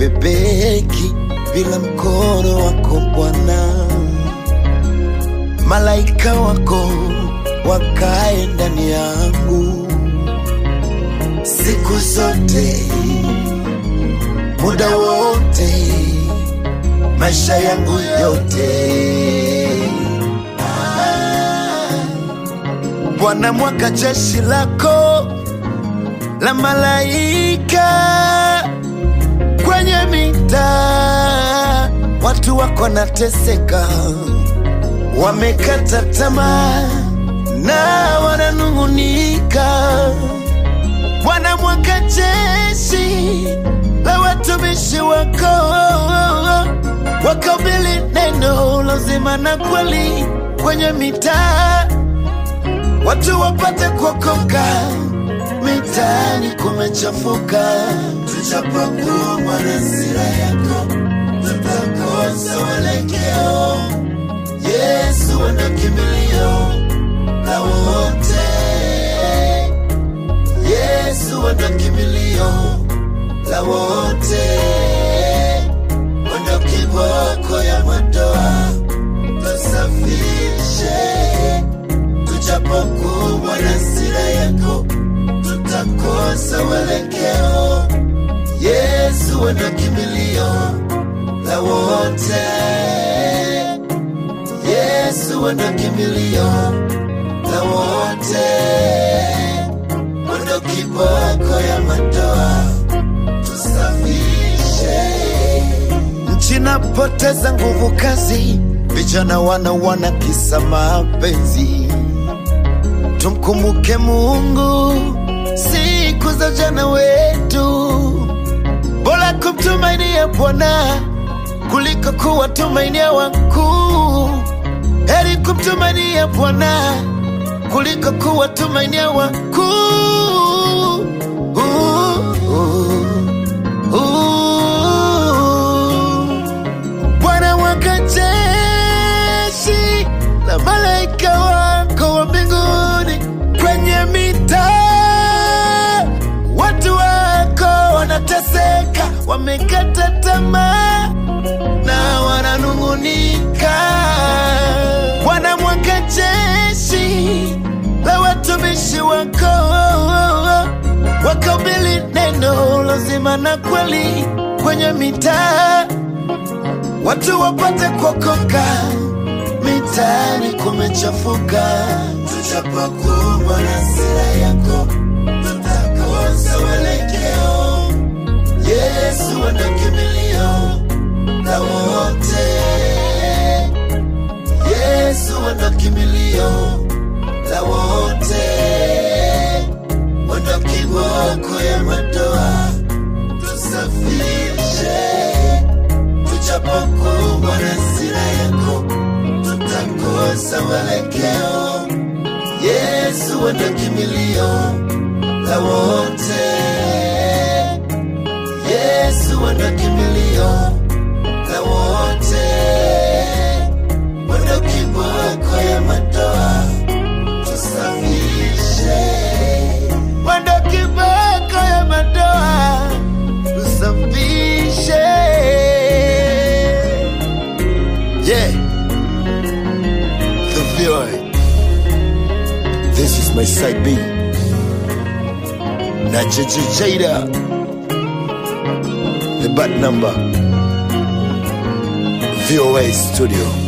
habebeki bila mkono wako Bwana. Malaika wako wakae ndani yangu siku zote, muda wote, maisha yangu yote. Ah, Bwana, mwaka jeshi lako la malaika kwenye mitaa, watu wako nateseka, wamekata tamaa na wananung'unika. Bwana, mwaka jeshi la watumishi wako wakabili neno lazima na kweli kwenye mitaa, watu wapate kuokoka mitaani kumechafuka, tuchapokuwa na hasira yako, tutakosa mwelekeo. Yesu wana kimbilio la wote, Yesu wana kimbilio la wote, wana kiboko ya madoa, tusafishe tuchapokuwa na hasira yako tutakosa mwelekeo. Yesu wana kimbilio la wote, Yesu wana kimbilio la wote, wana kiboko ya madoa, tusafishe nchi napoteza nguvu kazi, vijana wana wana kisa mapenzi tumkumbuke Mungu siku za ujana wetu, bora kumtumainia Bwana kuliko kuwatumainia wakuu. Heri kumtumainia Bwana kuliko kuwatumainia wakuu. Uh, uh, uh. Bwana waka jeshi la malaika wako wa mbinguni kwenye mitaa, watu wako wanateseka, wamekata tamaa na wananung'unika. Bwana mwaka jeshi la watumishi wako wakabili neno lazima na kweli kwenye mitaa watu wapate kuokoka, mitaani kumechafuka, tuchapokuwa na hasira yako, tutakosa mwelekeo. Yesu wana kimbilio la wote, Yesu wana kimbilio la wote, wana kiboko ya madoa, tusafishe tuchapokuwa na hasira yako, tutakosa mwelekeo. Yesu wana kimbilio la wote, Yesu wana kimbilio la wote, wana kiboko ya madoa, tusafishe wana kiboko ya madoa, tusafishe Yeah. The VOA. This is my side B. Nacha Jada. The bad number. VOA Studio.